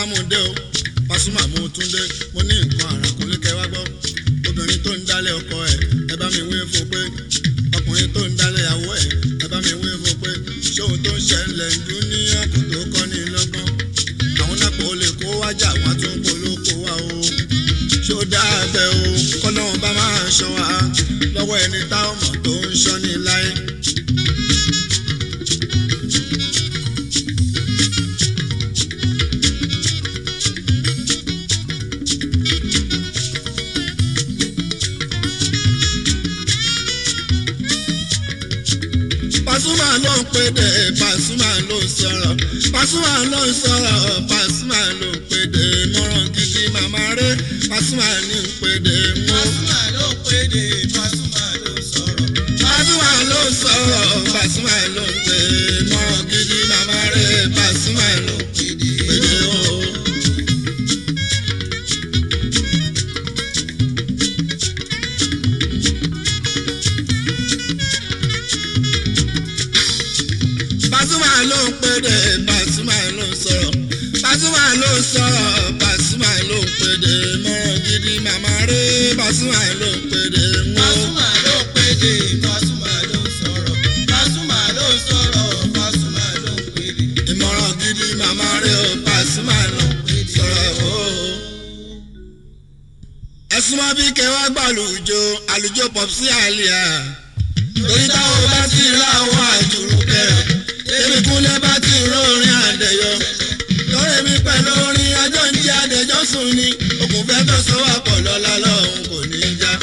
mú dé o Pasuma mú tún dé mo ní nǹkan àràkùnlé kẹwàá gbọ́ obìnrin tó ń dálé ọkọ ẹ̀ ẹ bá mi wí fún pé ọkùnrin tó ń dálé ìyàwó ẹ̀ ẹ bá mi wí fún pé ṣóhun tó ń ṣẹlẹ̀ ń dún ní àkó tó kọ́ ní lọ́gbọ́n àwọn náà kò lè kó wájà wọn tún polówó wa o ṣó dáa bẹ́ẹ̀ o kọ́nà bá máa ṣọ́ wa lọ́wọ́ ẹni táwọn mọ̀ tó ń ṣọ́ ní láyé. Pasuma ló ń pèdè Pasuma ló ń sọ̀rọ̀ Pasuma ló ń sọ̀rọ̀ Pasuma ló ń pèdè mọ́ràn gidi màmá rẹ̀ Pasuma ní ń pèdè mọ́. Pasuma ló péde Pasuma ló sọ̀rọ̀. Pasuma ló ń sọ̀rọ̀ Pasuma ló ń pè mọ́ràn gidi màmá rẹ̀ Pasuma ló ń pèdè o. Pasuma ló ń pèdè Pasuma ló ń sọ̀rọ̀ Pasuma ló ń sọ̀rọ̀ Pasuma ló ń pèdè mọ́ràn gidi màmá rẹ̀ Pasuma ló ń pèdè mọ́. Pasuma ló péde Pasuma ló sọ̀rọ̀. Pasuma ló sọ̀rọ̀ Pasuma ló péde. ìmọ̀ràn gidi màmá rẹ̀ ó Pasuma ló ń sọ̀rọ̀ o. ẹ̀sùn mọ́ bí kẹwàá gbàlùjọ àlùjọ pọ̀pùsí àlìyà torí táwọn bá ti láwọn àjùrù kẹrẹ èmi kúnlẹ̀ bá ti rórin àdẹ̀yọ lórí mi pẹ̀lú orin ajọ́ ń jẹ́ àdẹ̀jọ́ sùn ni òkùn fẹ́ tó sọ wà pọ̀ lọ́la lọ́hùn kò ní í já.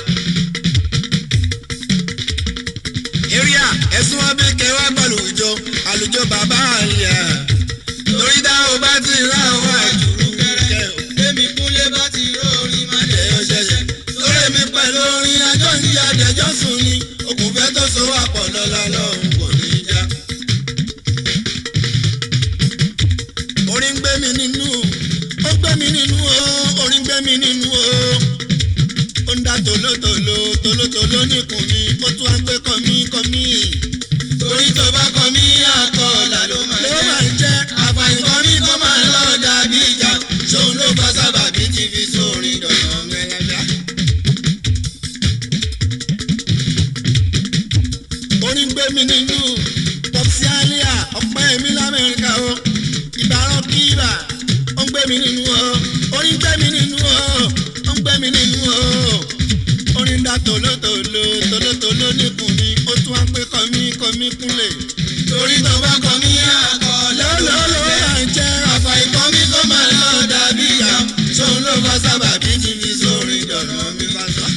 area ẹ̀sùn wọn bí kẹwàá gbàlùjọ àlùjọ bàbá àlìyà torí táwọn bá ti láwọn àjùrù kẹrẹ Èmi kúnlé bá ti rórí má lè ẹ̀yọ́ ṣẹ̀ṣẹ̀ lórí mi pẹ̀lú orin ajọ́ ń jẹ́ àdẹ̀jọ́ sùn ni òkùn fẹ́ tó sọ wà pọ̀ lọ́la lọ́hùn kò ní í já. orin gbé mi nínú ó gbé mi nínú o orin gbé mi nínú o ó ń dá tòlótòló tòlótòló nìkùn mi ó tún á gbé kọmí kọmí torí tó bá kọ mí àkọọ́là ló máa ló jẹ́. máa ń jẹ́ àfàìní kan mi kọ́ máa lọ dàbí ìjà ṣòun ló bá sábàbí ti fi sórin dọ̀nà mẹ́lẹ́dá. orin gbé mi nínú pọpsi alia ọpẹ́ mi lamẹ́ríkà o ìbárọ̀ kíbà ó ń gbé mi nínú o orin gbé mi nínú o ó ń gbé mi nínú o orin dá tòlótòló tòlótòló nìkùn mi ó tún á gbé kọmí kọmí kúnlẹ̀ torí tó bá kọ mí àkọọ́là ló lọ́lọ́lọ́ máa máa ń jẹ́ àfàìní kan mi kọ́ máa lọ dàbí ìjà ṣòun ló bá sábàbí ti fi sórin dọ̀nà mi bá sọ.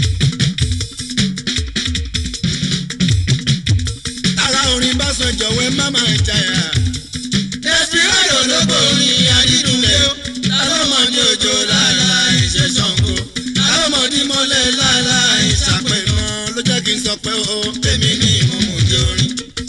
ara orin bá sọ jọ̀wọ́ ẹ má máa jàyà. Desperado ló borin adídúnlé o lálọ́mọdé òjò lára ìṣe Ṣàngó lálọ́mọdé mọ́lẹ̀ lára ìṣàpẹ̀nà ló jẹ́ kí n sọ pé o. tèmi ní ìmọ̀mọ̀ jẹ́ orin.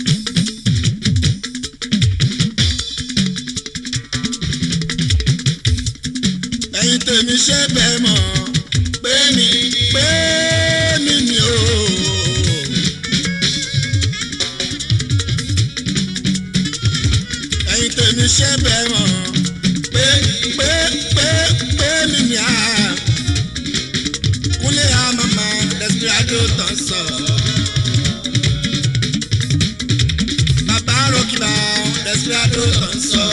ẹ̀yin tèmi ṣe bẹ́ẹ̀ mọ̀ pé mi pé mi ni o. ẹ̀yin tèmi ṣe bẹ́ẹ̀ mọ̀ pé pé pé pé mi ni a. kúnlé àmàmà Desperado tán sọ. bàbá rògbà Desperado tán sọ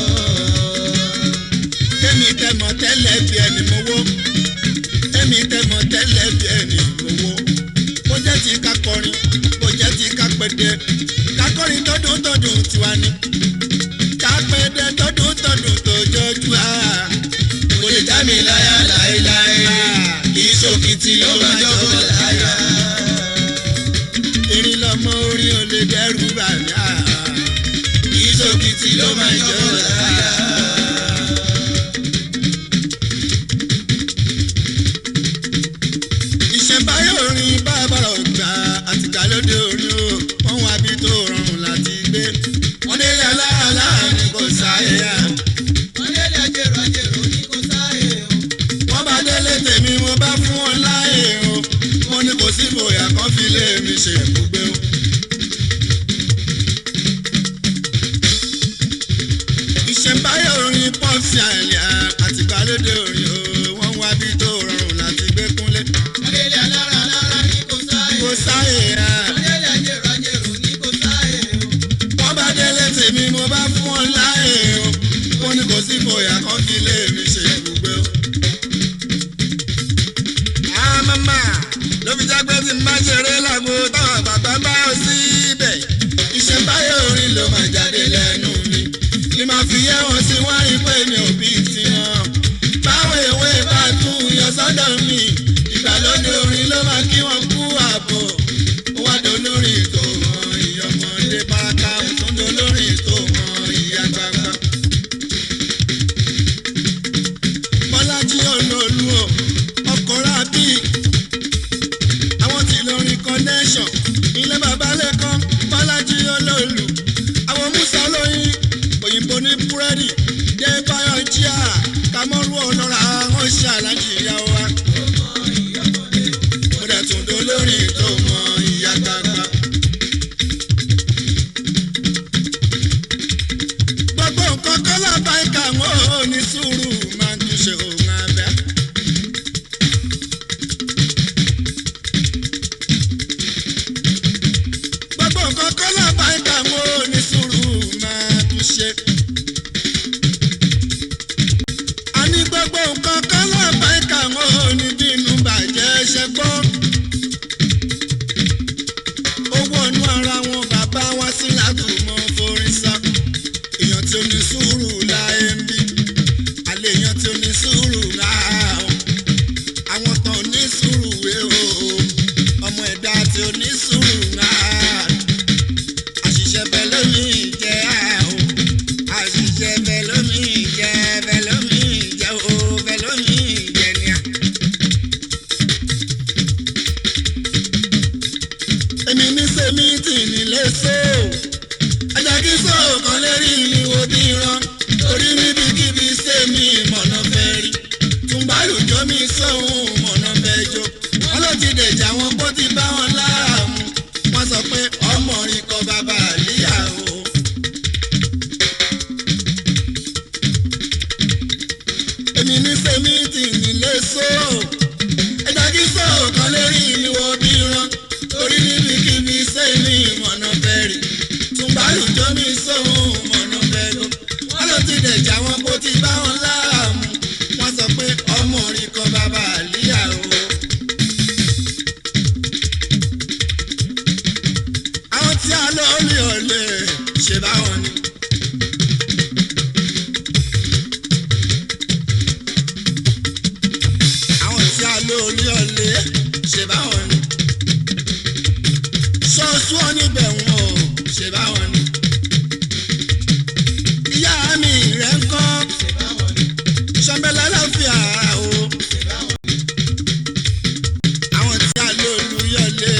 èmi tẹmọ tẹ́lẹ̀ bí ẹni mowó èmi tẹmọ tẹ́lẹ̀ bí ẹni mowó bó jẹ́ ti ká kọrin bó jẹ́ ti ká pèdè ká kọrin tọdún tọdún tiwa ni ká pèdè tọdún tọdún tó jọjú a kò lè já mi láyà láéláé kì í ṣòkìtì ló máa jọ́bọ̀ láyà. erin lọmọ orin ò lè dẹrù bà mí a kì í ṣòkìtì ló máa jọ́bọ̀ láyà. ìṣẹ̀báyé orin bábàrà ògbà àtìgbàlódé orin o wọ́n wá bí tó rọrùn láti gbé wọ́n délé aláàlá ni kò sáyé à. wọ́n lé lẹ́jẹ̀rọ àjẹrò ní kò sáyé o. wọ́n bá délé tèmi mo bá fún wọn láàyè o mo ní kò sí bòyà kan fi lé mi ṣe ibùgbé o. ìṣẹ̀báyé orin pọ́ọ̀sì àlẹ́ mama ló fi jágbé tí n bá ṣeré lágbo táwọn bàbá bá ọ síbẹ̀. iṣẹ́ báyọ̀ orin ló máa jáde lẹ́nu mi ni màá fi yẹ wọn sí wọ́n rí pé mi ò bí tiwọn. báwo ìwé bá tún yọ sọ́dọ̀ mi ìgbàlódé orin ló máa kí wọ́n kú àbọ̀. ó wá dolórí tó mọ ìyọmọdé pátá ó tún dolórí tó mọ ìyá gbàgbà. bọ́lájí olóòlù o ọkọ̀ rábì àwọn tí lórin connection ilé bàbá lẹ́kọ́ bọ́lájí olóòlù àwọn musa olóyin òyìnbó ní búrẹ́dì dé báyọ̀ jíà kámọ́rú ọlọ́ra àwọn ṣe alájí ìyàwó wa. mo dẹ̀ tún dolórí tó mọ ìyá gbàgbà. gbogbo nǹkan kọ́lá báyìí kà wọ́n ò ní sùúrù máa ń túnṣe òun abẹ́. gbogbo nǹkan kọ́lá báyìí kà wọ́n ò ní sùúrù máa túnṣe. a ní gbogbo nǹkan kọ́lá báyìí kà wọ́n ò ní bínú bàjẹ́ ṣe gbọ́. owó inú ara wọn bàbá wá sí látùmọ̀ forí sá èèyàn tí ó ní sùúrù láyé ń bí àlẹ́ èèyàn tí ó ní sùúrù láà ó àwọn tán ò ní sùúrù wé o ọmọ ẹ̀dá tí ó ní sùúrù láà àṣìṣe bẹ́ẹ̀ lómi jẹ́ àó àṣìṣe bẹ́ẹ̀ lómi jẹ́ bẹ́ẹ̀ lómi jẹ́ o bẹ́ẹ̀ lómi jẹ́ ni à. èmi ní sẹ́mi tì nílé sóò ajá kí sọ̀kan lérí ni wo bí rán torí níbikíbi sẹ́mi mọ̀nà fẹ́ rí tùǹbàlùjọ́ mi sọ̀hún mọ̀nà fẹ́ jó wọ́n ló ti dẹ̀jà wọn bó ti bá wọn láàmú wọ́n sọ pé ọmọ rin kọ bàbá àlíyá o. èmi ní sẹ́mi tì nílé sóò ẹja kí sọ̀kan lérí ni wo bí rán torí níbikíbi sẹ́mi mọ̀nà fẹ́ rí tùǹbàlùjọ́ mi sọ̀hún mọ̀nà fẹ́ ló wọ́n ló ti dẹ̀jà wọn bó ti bá wọn láàmú wọ́n sọ pé ọmọ rí kọ bàbá àlíyá o. àwọn tí a lọ lè ọ̀lẹ ṣe báwọn ni. àwọn tí a lọ lè ọ̀lẹ ṣe báwọn ni. ṣọ́ọ̀ṣù wọn níbẹ̀ wọn ò ṣe báwọn ni. ìyá mi rẹ̀ ń kọ́ ṣọ́nbẹ́lá láfíà o. àwọn tí a lọ lùyọ̀lẹ̀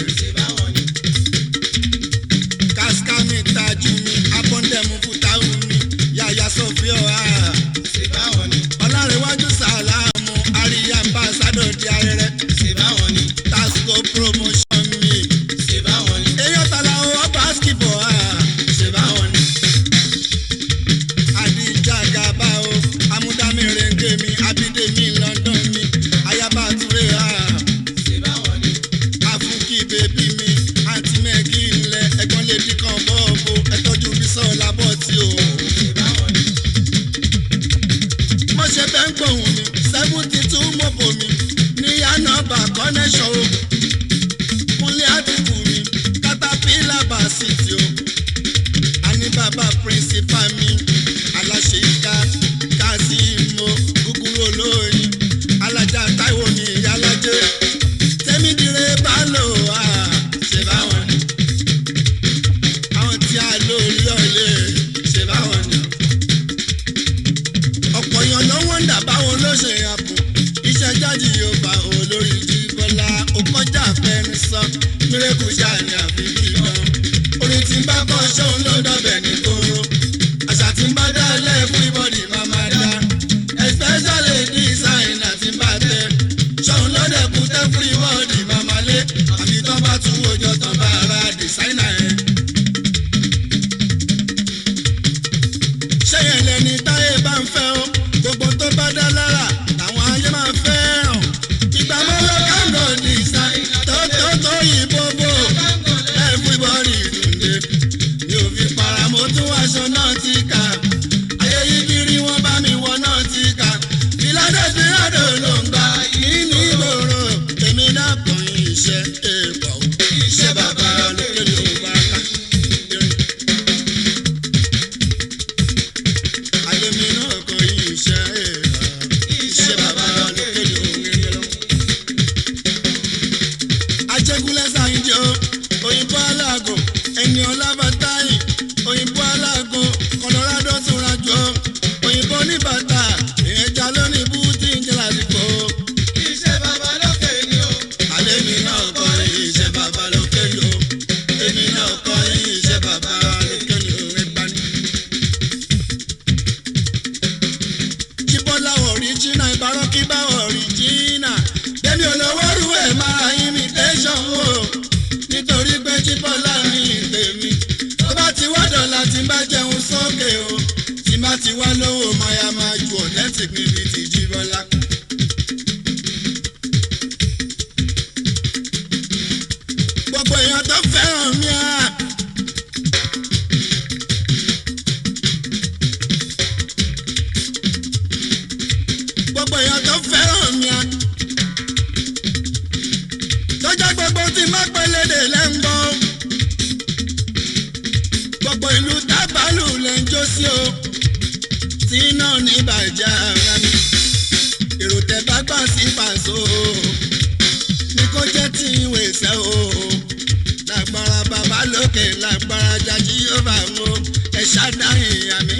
kaskami tajú mi abọ́ndẹ̀mú fútáwù mi yàyà sọfíọ́ a. ọlárẹ̀wájú sàlámù àríyá ambassadọ̀ di ayẹrẹ tasco promotion mi. èèyàn tala owó basketball a. àdìjà gàba o amúdámi renge mi abídèmí london mi ayaba ture a. àfúnkì bèbí mi àǹtí mẹ́gì ńlẹ̀ ẹ̀gbọ́n lè dín kan bọ́ọ̀bù ẹ̀tọ́jú bísọ̀ọ́lá bọ́ọ̀tì o. mo ṣe bẹ́ẹ̀ ń gbóhùn mi seventy two mọ́bò mi ní yánàbà connection o. kúnlé àdìkù mi katapila basiti o. àní bàbá principal mi aláṣẹ ìka kásìmọ gúgúrú olóyin alájà táìwò mi ìyálàjẹ tẹmídìrẹ bá lò á ṣe báwọn ni àwọn tí a lò rí ọ̀lẹ́ ṣe báwọn ni ọ̀pọ̀ èèyàn ló wọ́n ń dà báwọn ló ṣe àpò iṣẹ́ jáde yóò bá olórí jí bọ́lá ó kọjá fẹ́ni sọ mírèkù ṣáà ní àfi kíkan orin tí ń bá kọ́ ṣóun ló dọ̀bẹ̀ ní kóró àṣà tí ń bá dá lẹ́ẹ̀kún ìbọ̀dì máa máa dá especially design àti bá tẹ ṣóun ló dẹ̀kun tẹ́ fún ìbọ̀dì máa máa lé àbí tán bá tún wòjọ tán bá ara designer yẹn. ṣé yẹn lẹni táyé bá ń fẹ́ o gbogbo tó bá dá lára làwọn ayé máa fẹ́ràn ìgbà mọ́lá kánò design tó tó tó yìnbó bò everybody dùnde mi ò fi para mo tún aṣọ náà ti kà ayé yìí kiri wọn bá mi wọ náà ti kà ìlànà ìfìyàdò ló ń gbà yìí ní ìgboro sókè o tí má ti wá lówó máa máa ju ọ̀lẹ́tì níbi tí jíbọ́lá. gbogbo èèyàn tó fẹ́ràn mi á. gbogbo èèyàn tó fẹ́ràn mi á. tọ́jà gbogbo tí má pẹ́lẹ́dẹ̀ lẹ́ ń gbọ́. gbogbo ìlú tábàlù lẹ́ ń jó sí o. tí náà ní bàjẹ́ ara mi. èrò tẹ bá gbà sí pàṣọ ní kó jẹ́ tí ìwé sẹ́ o. lágbára bàbá lókè lágbára jájí yóò bá mú ẹ ṣádáhìn ìyá mi.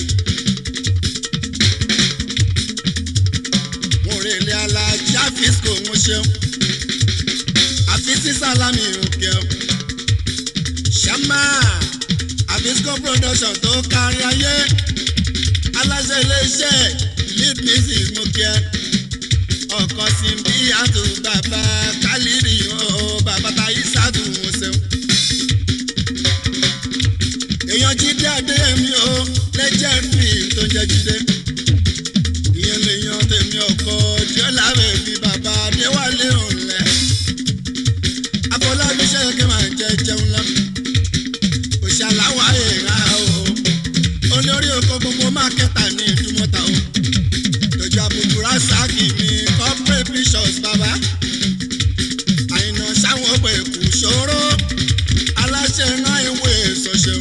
mo rè lé alájà fisco mo ṣeun àfi sí sálámì òkè o. ṣàmà àfisco production tó kárí ayé aláṣẹ iléeṣẹ́ lead music mo kí ẹ ọkọ sí bí àtò bàbá kálírì o bàbá táyé sádùn mo ṣeun. èèyàn jíde adéyẹmí o lẹ́jẹ̀rì tó ń jẹ́ jíde ìyẹn lèèyàn tèmi ọkọ jọlá rẹ̀ bí bàbá adéwálé òǹlẹ̀ afọlábí ṣẹ́yẹ́kẹ́ máa ń jẹ jẹun lọ òṣàláwá èèrà o olórí oko gbogbo mákẹ́tà ní ìdúmọ̀tà o lójú àbùkù rásáàkì mi corporate bishops bàbá àìnà sáwọn ọgbà èkó ṣòro aláṣẹ náà ìwé ìsọṣẹun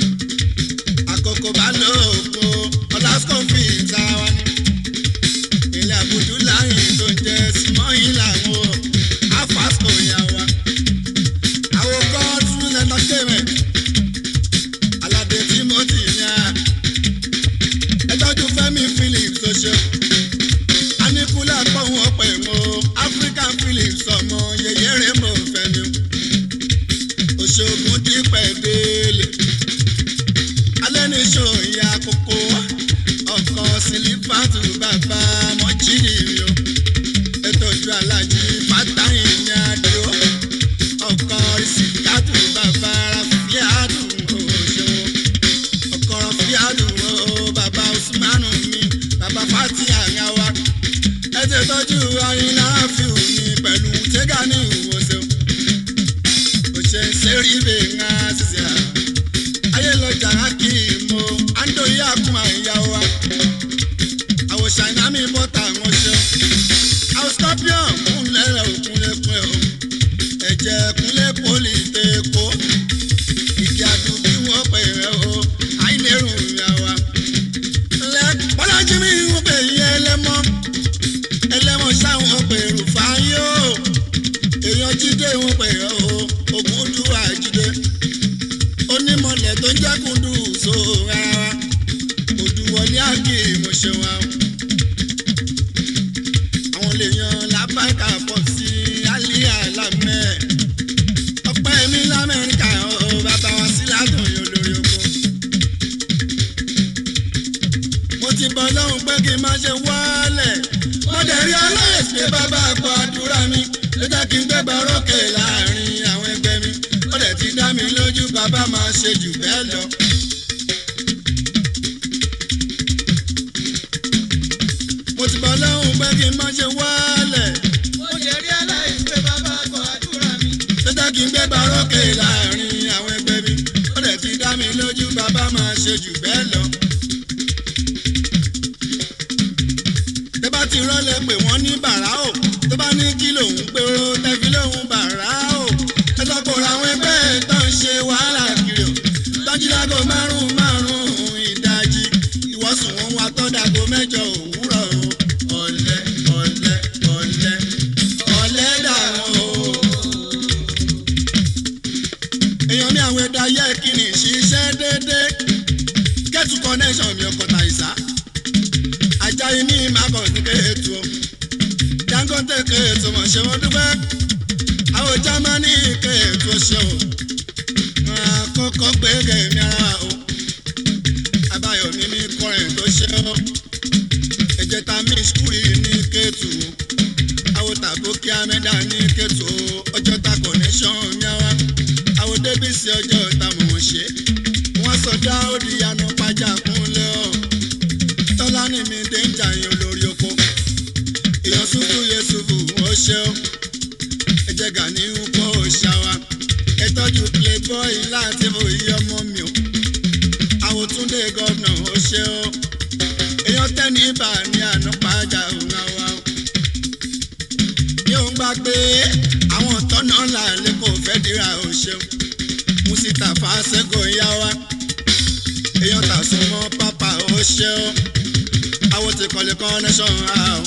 àkókò bá lóòkó ọlásùkòfì ìta wa ni ilé àbùdú láyìn tó ń jẹ símọ́yìn làwọn afásco yà wá àwọn god's entertainment aládé timothy ní a ẹtọ́jú fẹ́mi phillips tó ṣe anikula pọ̀hún ọ̀pẹ̀ mọ́ african phillips ọmọ yẹyẹ rẹ̀ mọ́ fẹ́mi òṣogùn dípẹ̀ délé alẹ́ ní sọ̀yà kókó ọkọ̀ sílífàtù bàbá mọ́jìrì o ètò ìjọ alájí fátàyìn ní adó ọkọ̀ ìsìkàtù bàbá rafiadu òṣèwọ̀n ọkọ̀ rafiadu o bàbá usmanu mi bàbá fati àyàwá ẹ ti tọ́jú ayinla rafiu mi pẹ̀lú tẹ́gà ní ìwòsàn òṣè sẹ́rí bẹ́ẹ̀ ń á ṣiṣẹ́ à ayé lọ́jà kí mo ando yá kún àyà wa àwọn ṣàìná mi bọ́tà wọn ṣe àwọn scorpion kúnlẹ̀ rẹ̀ òkúnlẹ̀kùn ẹ̀ o ẹ̀jẹ̀ kúnlẹ̀ poli tẹ̀kọ́ ìdí àdúgbò wọn pè rẹ̀ o àìlérùn ìyá wa. lẹ bọ́lájí mi ń pè yẹ ẹlẹ́mọ́ ẹlẹ́mọ́ sáwọn pè rúfáyé o èèyàn jíde wọn pè rẹ̀ o ògùn dùwà jíde onímọ̀lẹ̀ tó ń jẹ́kùn dùn so rárá òdùwọlé àgè mo ṣe wa o. àwọn lè yan lábáìkà pọ̀ sí àlíyà lámẹ́ ọpẹ́ mi lamẹ́ríkà o bàbá wa sí látọ̀ yóò lórí oko. mo ti bọ́ lọ́hùn pé kí n má ṣe wálẹ̀ mo dẹ̀ rí aláìsí pé bàbá àpò àdúrà mi ló jẹ́ kí n gbé barókè láàrin àwọn ẹgbẹ́ mi ó dẹ̀ ti dá mi lójú bàbá máa ṣe jù bẹ́ẹ̀ lọ. mo ti bọ́ lọ́hùn pé kí n má ṣe wálẹ̀ mo jẹ́ rí aláìsí pé bàbá kọ àdúrà mi. ló jẹ́ kí n gbé barókè láàrin àwọn ẹgbẹ́ mi ó dẹ̀ ti dá mi lójú bàbá máa ṣe jù bẹ́ẹ̀ lọ. tẹ́ bá ti rọ́lẹ̀ pé wọ́n ní bàrá o tó bá ní kí lòun pé ó tẹ́fi lòun bàrá o ẹ sọ pé àwọn ẹgbẹ́ ẹ̀ tó ń ṣe wàhálà kiri o tọ́jú lágbo márùn-ún márùn-ún ìdajì ìwọ́sùn wọn wá tọ́dàgbo mẹ́jọ òwúrọ̀ o ọ̀lẹ ọ̀lẹ ọ̀lẹ ọ̀lẹ dàrún o. èèyàn mi àwọn ẹ̀dá yẹ kí ni ṣiṣẹ́ déédéé kẹ́tù connection mi ọkọ̀ tàìsá ajayi ní ìmàkọ̀ sí kéètù o dangote kéètù mọ̀ ṣe wọ́n dúpẹ́ àwọn jámánì kéètù o ṣe o àkọ́kọ́ gbẹ́gẹ́ mi ara o abáyọ̀mí ní kọrin tó ṣe o ẹ̀jẹ̀ ta mí skul ní kéètù o àwọn tàbókí amẹ́dá ní kéètù o ọjọ́ ta connection mi wá àwọn débìsì ọjọ́ ta mọ̀ wọ́n ṣe wọ́n sọ dá ó di yanu pàjá kún. yusufu yusufu ó ṣe ó ẹ jẹ́ gani ń kó ṣáwa ẹ tọ́jú playboy láti òye ọmọ mi o àwòtúndé gọ́vnà ó ṣe ó èèyàn tẹ́ni ibà ní àná pàjá òun àwa o yóò ń gbà pé àwọn tọ́nà làlẹ́ kò fẹ́ dira ó ṣeun musita fàṣẹgò yá wa èèyàn tà sún mọ́ pápá ó ṣe ó àwọn ti kọ́lé connection á o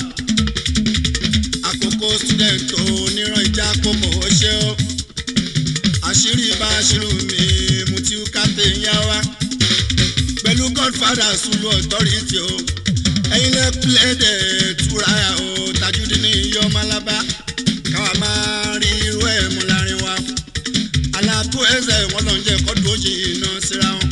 àkókò student oníran ìjà kókò ó ṣe ó àṣírí bá aṣírù mi mutiu captain yá wa pẹ̀lú godfather sulu authority o ẹ̀yin lẹ́ pílẹ̀dẹ̀ túra o tajúdí ní iyọ̀ malaba káwa máa rí irú ẹ̀ mú láàrin wa aláàtú ẹsẹ̀ wọn lọ ń jẹ́ kọ́dù òjì iná síra wọn.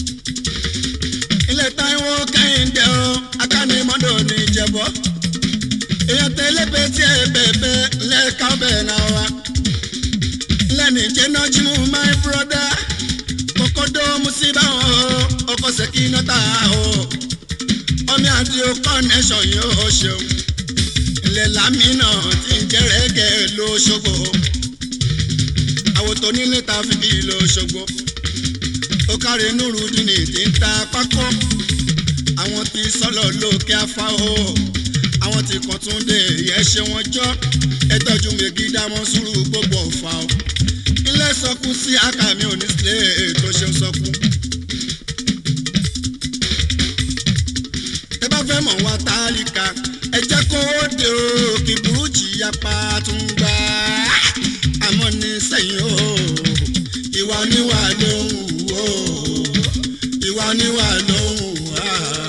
ilé táìwọ́ kẹ́hìndé o akánimọ́dọ̀ ní ìjẹ̀bọ́ èèyàn tẹ́lẹ̀ bẹ́ẹ̀ tí ẹ bẹ̀ẹ̀bẹ̀ lẹ́ẹ̀ka bẹ́ẹ̀ náà wa lẹ́nu ìjẹ́nà jímú my brother kókódó musiba o ọkọ̀ sẹ́kì nọ́tà o ọmọ àdìo connection yóò ṣeun ilẹ̀ lámìnà tí ń jẹ́ rẹ́gẹ̀ lóṣogbo àwòtò nílé ta fi bí lóṣogbo ó kárí nùrùdínì tí ń ta pákó àwọn tí sọ́lọ̀ lókè afá o àwọn tí kàn tún dé yẹ ṣe wọn jọ ẹ tọ́jú mègì dámọ́ sùúrù gbogbo ọ̀fà o ilé sọkún sí àkàmì òní sílé tó ṣe ń sọkún. ẹ bá fẹ́ mọ̀ wá tálíkà ẹ jẹ́ kó o dé o kí burújí yapa tún gbà á àmọ́ ní sẹ́yìn o ìwà níwà ló ń wù o ìwà níwà ló ń wù á.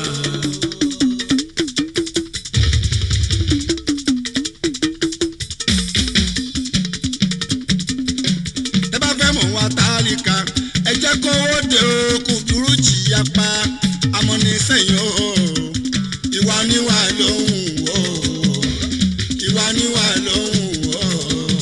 ẹ bá fẹ́ mọ̀ wá tálíkà ẹ jẹ́ kó o dé o kò dúró jìyà pa àmọ́ ní sẹ́yìn o ìwà níwà ló ń wò ó ìwà níwà ló ń wò ó.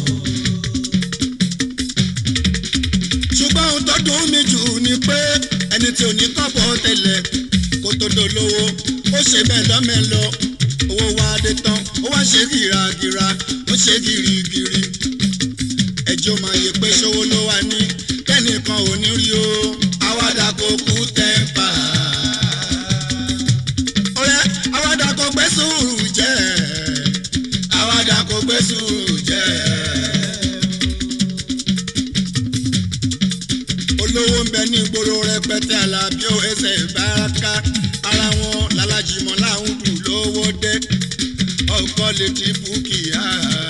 ṣùgbọ́n ohun tó dùn mí jù ni pé ẹni tí ò ní kọ́bọ̀ tẹ́lẹ̀ kó tó dolówó ó ṣe bẹ́ẹ̀ lọ́mẹ́lọ owó wa dé tán ó wá ṣe gìràgìrà ó ṣe gìrìgìrì ẹjọ́ máa yẹ pé ṣòwò ló wà ní kẹ́nìkan ò ní rí o àwàdà kò kú tẹ́ǹpà. ọ̀rẹ́ àwàdà kò gbé sùúrù jẹ́ àwàdà kò gbé sùúrù jẹ́. olówó ń bẹ ní ìgboro rẹpẹtẹ alábí ó ẹsẹ̀ ìbáraka ara wọn lálàjìmọ̀ láwọn dùn lówó dé ọkọ lè ti búkìá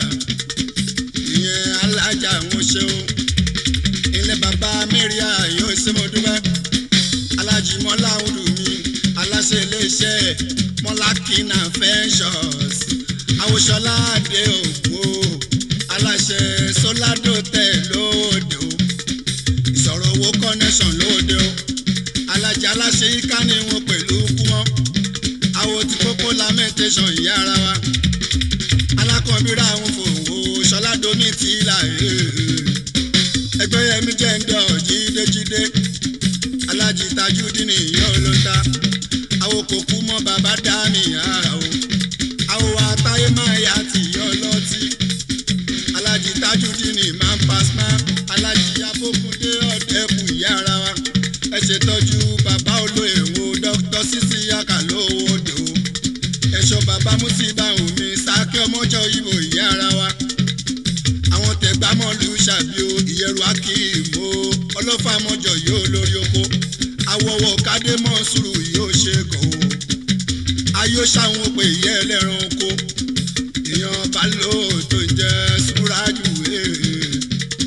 ìyẹn alájà ń ṣeun ilé bàbá mẹ́ríà yóò ṣe mo dúpẹ́ alájì mọ́lá olù mi aláṣẹ iléeṣẹ́ mọ́lákínà ventures àwòṣọlá àdé ògbó aláṣẹ sóládò tẹ̀ lóde o ìsọ̀rọ̀ owó connection lóde o alájà aláṣẹ yíká ni wọn pẹ̀lú kúmọ́ àwọn tí kókó lamentation ìyá ara wa alákọ̀ọ́bíra àwọn fòwò ṣọládómi tí là ẹgbẹ́ yẹmi jẹ́ ń dọ̀ jídéjídé alájí tajúdínì ìyá olóta àwọn kòkú mọ́ bàbá dání àwọ̀ àwọn àtàyè máa yá ti yọ lọ́tí alájí tajúdínì máa ń pasma alájí abókundé ọ̀dẹ́kù ìyá ara wa ẹ ṣètọ́jú bàbá olóyè wo dókítà sísí yàkà lówó dò ẹ̀ṣọ́ bàbá músíbà omi sákẹ́ ọmọjọ́ ìbò ìyá ara wa àwọn tẹ̀gbámọ́lù ṣàbíò ìyẹ̀rù akíìmó ọlọ́fàmọ́jọ yóò lórí oko awọ́wọ́ kádémọ́ sùúrù yóò ṣe kò ó ayé ṣàwọn òpè ìyá ẹlẹ́ran oko èèyàn bá lò ó tó ń jẹ́ súrájù ee.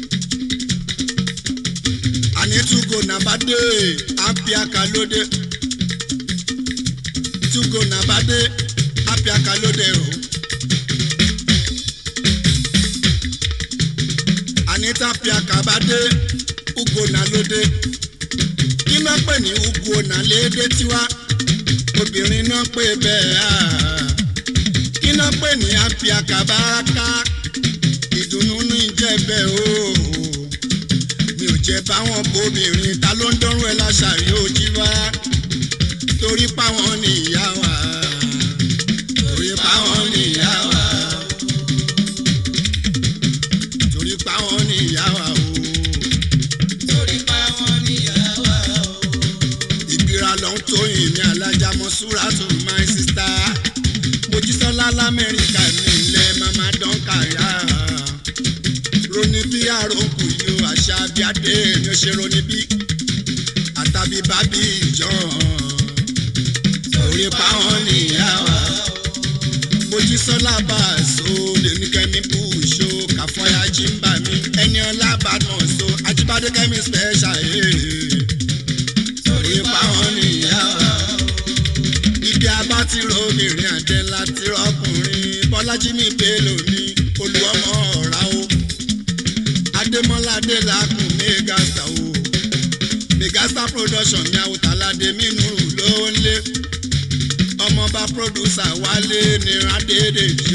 àní túgò nàbàdé àpíàkà lóde túgò nàbàdé àpíàkà lóde o. anita piaka bá dé ugona lóde kí ló pè ní ugona lédè tiwa obìnrin náà pè bẹ́ẹ̀ á kí ló pè ní apiaka báraka ìdùnnú ní ìjẹ́bẹ̀ o mi ò jẹ́ báwọn bóbìnrin ta ló ń dánrú ẹ láṣàrí ojú wá torí páwọn ní ìyá wa torí páwọn ní ìyá wa Suratu my sister Mojísọ́lá lamẹ́ríkà ní ilẹ̀ mama dọ́nkàyà roni bí àròkù yìí ó àṣà bí adé ni ó ṣe roni bí àtàbí bábí ìjọ orí páwọn nìyá wa Mojísọ́lá bá a so lèmi kẹ́mi bú ṣó káfọ́yà jí ń bà mí ẹni ọlá bàdàn so ajíbádé kẹ́mi special orí páwọn nìyá wa ibi abá ti ro obìnrin àjẹ láti rọkùnrin bọ́lájí mi bélò ní olùwọ́mọ ọ̀rá o adémọ́lá adélakùn mégasta o mégasta production ní àwòtáládé mínú ló ń lé ọmọọba producer wálé ní adédèjì